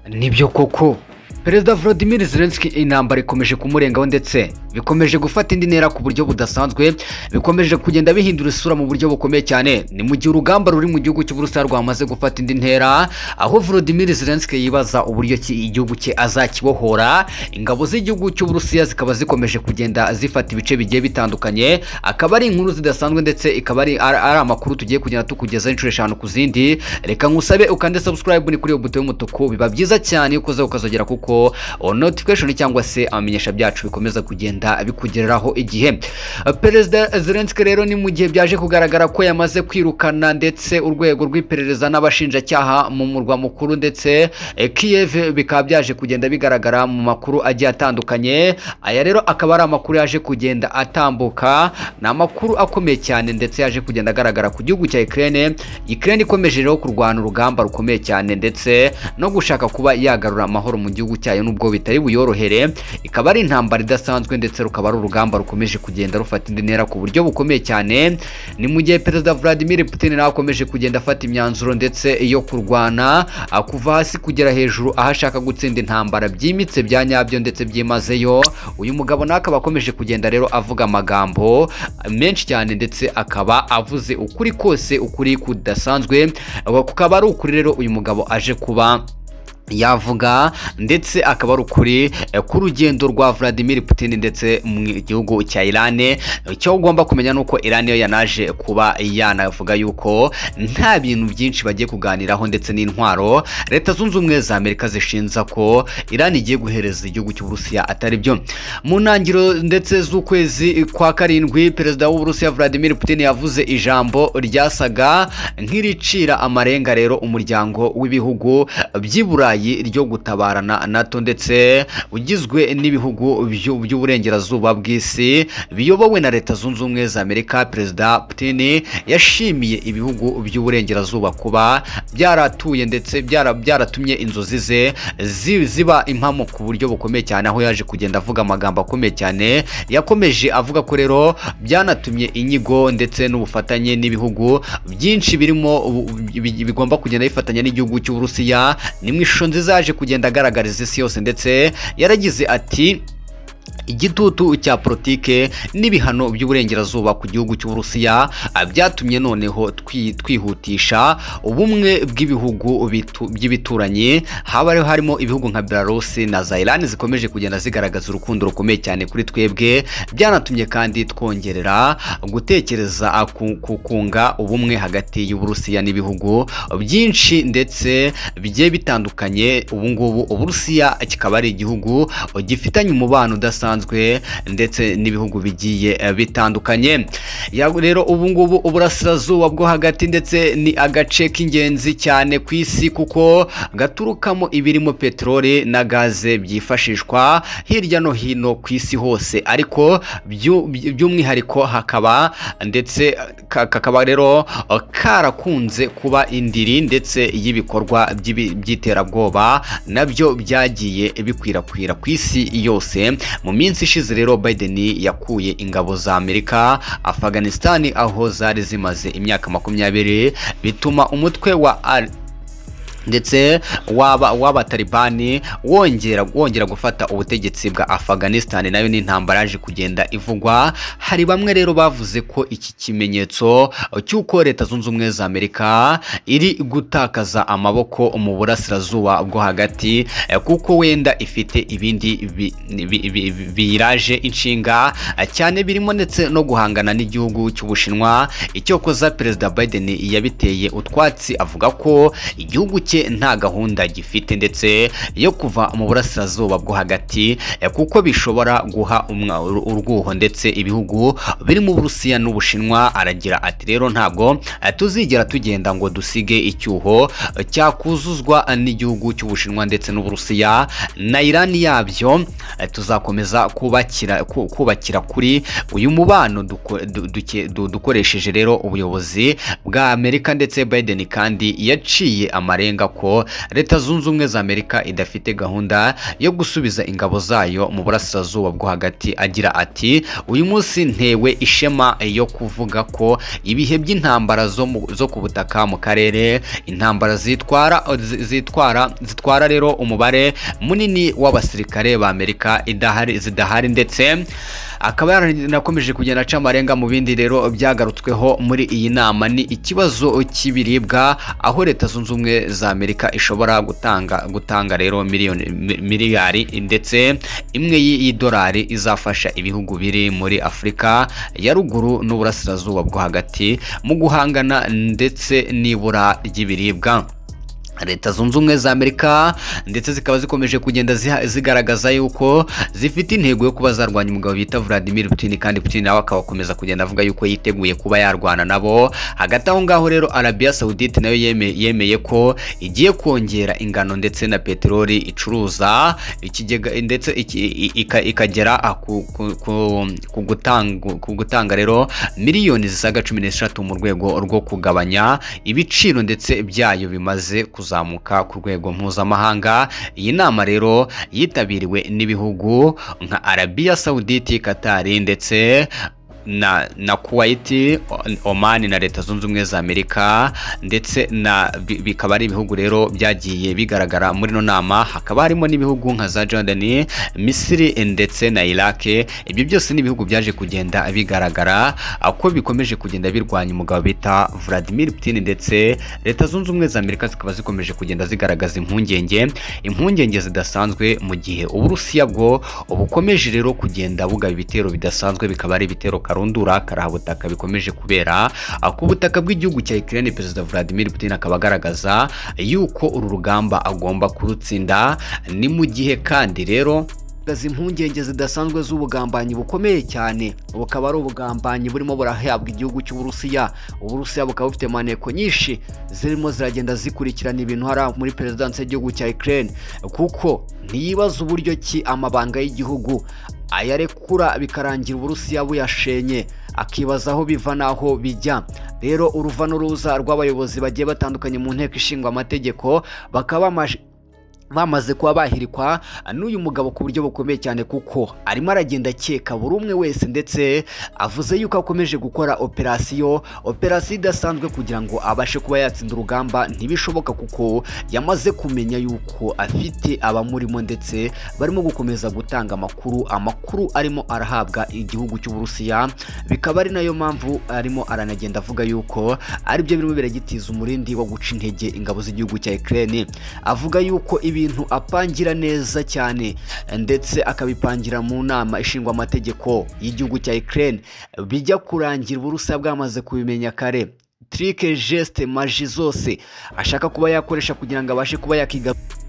nibyo koko perezida Vladimir Zelensky intambara ikomeje kumurengaho ndetse bikomeje gufata indi ntera ku buryo budasanzwe bikomeje kugenda bihindura isura mu buryo bukomeye cyane ni mu gihe urugamba ruri mu gihugu cy'uburusiya rwamaze gufata indi ntera aho Vladimir Zelensky yibaza uburyo ki igihugu cye azakibohora ingabo z'igihugu cy'uburusiya zikaba zikomeje kugenda zifata ibice bigiye bitandukanye akaba ari inkuru zidasanzwe ndetse ikaba ari ari ari amakuru tugiye kugenda tukugezaho inshuro eshanu ku zindi reka ngusabe ukande subscribe ni kuri iyo buto y'umutuku biba byiza cyane iyo ukozeho ukazogera kuko notification cyangwa se amamenyesha byacu bikomeza kugenda bikugereraho igihe perezida Zelensky rero ni mu gihe byaje kugaragara ko yamaze kwirukana ndetse urwego rw'iperereza n'abashinjacyaha mu murwa mukuru ndetse eh, Kiev bikaba byaje kugenda bigaragara mu makuru agiye atandukanye aya rero akaba ari amakuru yaje kugenda atambuka ni amakuru akomeye cyane ndetse yaje kugenda agaragara ku gihugu cya Ukraine Ukraine ikomeje rero kurwana urugamba rukomeye cyane ndetse no gushaka kuba yagarura amahoro mu gihugu cyayo nubwo bitari buyorohere ikaba ari intambara idasanzwe ndetse rukaba ari urugamba rukomeje kugenda rufata indi ntera ku buryo bukomeye cyane ni mu gihe perezida Vladimir Putin nawe akomeje kugenda afata imyanzuro ndetse yo kurwana ah, kuva hasi kugera hejuru aho ashaka gutsinda intambara byimitse bya nyabyo ndetse byimazeyo uyu mugabo nawe akaba akomeje kugenda rero avuga amagambo menshi cyane ndetse akaba avuze ukuri kose ukuri kudasanzwe kukaba ari ukuri rero uyu mugabo aje kuba yavuga ndetse akaba ari ukuri eh, k'urugendo rwa Vladimir Putin ndetse mu gihugu cya Iran icyo ugomba kumenya nuko Iran yo yanaje kuba yanavuga yuko nta bintu byinshi bagiye kuganiraho ndetse n'intwaro leta zunze ubumwe za Amerika zishinza ko Iran igiye guhereza igihugu cy'Uburusiya atari byo mu ntangiriro ndetse z'ukwezi kwa karindwi perezida w'Uburusiya Vladimir Putin yavuze ijambo ryasaga nk'iricira amarenga rero umuryango w'ibihugu by'ibura Burayi ryo gutabarana NATO ndetse ugizwe n'ibihugu by'uburengerazuba bw'isi biyobowe na leta zunze ubumwe za Amerika perezida Putin yashimiye ibihugu by'uburengerazuba kuba byaratuye ndetse byara- byaratumye inzozi ze zi- ziba impamo ku buryo bukomeye cyane aho yaje kugenda avuga amagambo akomeye cyane yakomeje avuga ko rero byanatumye inyigo ndetse n'ubufatanye n'ibihugu byinshi birimo ubu- bi- bigomba kugenda bifatanya n'igihugu cy'Uburusiya ni mu ishusho nziza yaje kugenda agaragariza isi yose ndetse yaragize ati igitutu cya politike n'ibihano by'uburengerazuba ku gihugu cy'uburusiya ah, byatumye noneho twi- twihutisha ubumwe bw'ibihugu bitu- by'ibituranyi haba ariho harimo ibihugu nka belarusi na za irani zikomeje kugenda zigaragaza urukundo rukomeye cyane kuri twebwe byanatumye kandi twongerera gutekereza ah, ku ku- kunga ubumwe hagati y'uburusiya n'ibihugu byinshi ndetse bigiye bitandukanye ubu ngubu uburusiya kikaba ari igihugu gifitanye umubano udasanzwe ndetse n'ibihugu bigiye eh, bitandukanye Ya- rero ubu ngubu uburasirazuba bwo hagati ndetse ni agace k'ingenzi cyane ku isi kuko gaturukamo ibirimo peteroli na gaze byifashishwa hirya no hino ku isi hose ariko byu- by- by'umwihariko hakaba ndetse ka- kakaba rero eh, karakunze kuba indiri ndetse y'ibikorwa by'ibi- by'iterabwoba nabyo byagiye bikwirakwira ku isi yose mu minsi ishize rero Biden yakuye ingabo za Amerika Afghanistan aho zari zimaze imyaka makumyabiri bituma umutwe wa Al ndetse waba w'abatalibani wongera wongera gufata ubutegetsi bwa Afghanistan nayo ni intambara yaje kugenda ivugwa hari bamwe rero bavuze ko iki kimenyetso cy'uko leta zunze ubumwe za Amerika iri gutakaza amaboko mu burasirazuba bwo hagati eh, kuko wenda ifite ibindi bi- bi- bi- bi- biyiraje inshinga eh, cyane birimo ndetse no guhangana n'igihugu cy'Ubushinwa icyokoza perezida Biden yabiteye utwatsi avuga ko igihugu cye nta gahunda gifite ndetse yo kuva mu burasirazuba bwo hagati eh, kuko bishobora guha umwa- ur- urwuho ndetse ibihugu birimo Uburusiya n'Ubushinwa aragira ati rero ntabwo eh, tuzigera tugenda ngo dusige icyuho eh, cyakuzuzwa n'igihugu cy'Ubushinwa ndetse n'Uburusiya na Iran yabyo eh, tuzakomeza kubakira ku- kubakira kuri uyu mubano duko- du- duke- du- dukoresheje rero ubuyobozi bwa Amerika ndetse Biden kandi yaciye amarenga avuga ko leta zunze ubumwe za amerika idafite gahunda yo gusubiza ingabo zayo mu burasirazuba bwo hagati agira ati uyu munsi ntewe ishema yo kuvuga ko ibihe by'intambara zo mu- zo ku butaka mu karere intambara zitwara zitwara zitwara rero umubare munini w'abasirikare ba amerika idahari zidahari ndetse akaba yaranakomeje kugenda aca amarenga mu bindi rero byagarutsweho muri iyi nama ni ikibazo cy'ibiribwa aho leta zunze ubumwe za amerika ishobora gutanga gutanga rero miliyoni mi- miliyari ndetse imwe y'i- y'idolari izafasha ibihugu biri muri afurika ya ruguru n'uburasirazuba bwo hagati mu guhangana ndetse n'ibura ry'ibiribwa leta zunze ubumwe za amerika ndetse zikaba zikomeje kugenda ziha- zigaragaza yuko zifite intego yo kuba zarwanya umugabo bita vladimir putin kandi putin nawe akabakomeza kugenda avuga yuko yiteguye kuba yarwana nabo hagati aho ngaho rero arabiya saudite nayo yeme- yemeye ko igiye kongera ingano ndetse na peteroli icuruza ikigega ndetse iki- i- ika- ikagera ah, ku- ku- ku- ku gutanga- ku gutanga rero miliyoni zisaga cumi n'eshatu mu rwego rwo kugabanya ibiciro ndetse byayo bimaze kuzamuka ku rwego mpuzamahanga iyi nama rero yitabiriwe n'ibihugu nka arabiya saudite katari ndetse na na kuwaiti O- omani na leta zunze ubumwe za amerika ndetse na bi- bikaba ari ibihugu rero byagiye bigaragara muri ino nama hakaba harimo n'ibihugu nka za jordani misiri ndetse na irake ibyo byose ni ibihugu byaje kugenda bigaragara ako bikomeje kugenda birwanya umugabo bita vladimir putin ndetse leta zunze ubumwe za amerika zikaba zikomeje kugenda zigaragaza impungenge impungenge zidasanzwe mu gihe uburusiya bwo bukomeje rero kugenda bugaba ibitero bidasanzwe bikaba ari ibitero karundura karahabutaka bikomeje kubera ah, ku butaka bw'igihugu cya Ukraine perezida Vladimir Putin akaba agaragaza yuko uru rugamba agomba kurutsinda ni mu gihe kandi rero Gaza impungenge zidasanzwe z'ubugambanyi bukomeye cyane bukaba ari ubugambanyi burimo burahabwa igihugu cy'uburusiya uburusiya bukaba bufite maneko nyinshi zirimo ziragenda zikurikirana ibintu hari muri perezidansi y'igihugu cya Ukraine kuko ntiyibaza uburyo ki amabanga y'igihugu ayarekura bikarangira uburusiya buyashenye akibaza aho biva n'aho bijya rero uruva n'uruza rw'abayobozi bagiye batandukanye mu nteko ishinga amategeko bakaba bamaje bamaze kuba bahirikwa n'uyu mugabo ku buryo bukomeye cyane kuko arimo aragenda akeka buri umwe wese ndetse avuze yuko akomeje gukora operasiyo operasiyo idasanzwe kugira ngo abashe kuba yatsinda urugamba ntibishoboka kuko yamaze kumenya yuko afite abamurimo ndetse barimo gukomeza gutanga amakuru amakuru arimo arahabwa igihugu cy'uburusiya bikaba ari nayo mpamvu arimo aranagenda avuga yuko aribyo birimo biragitiza umurindi wo guca intege ingabo z'igihugu cya Ukraine avuga yuko ibintu apangira neza cyane ndetse akabipangira mu nama ishingwa amategeko y'igihugu cya Ukraine bijya kurangira uburusiya bwamaze kubimenya kare trike geste maji zose ashaka kuba yakoresha kugira ngo abashe kuba yakigarurira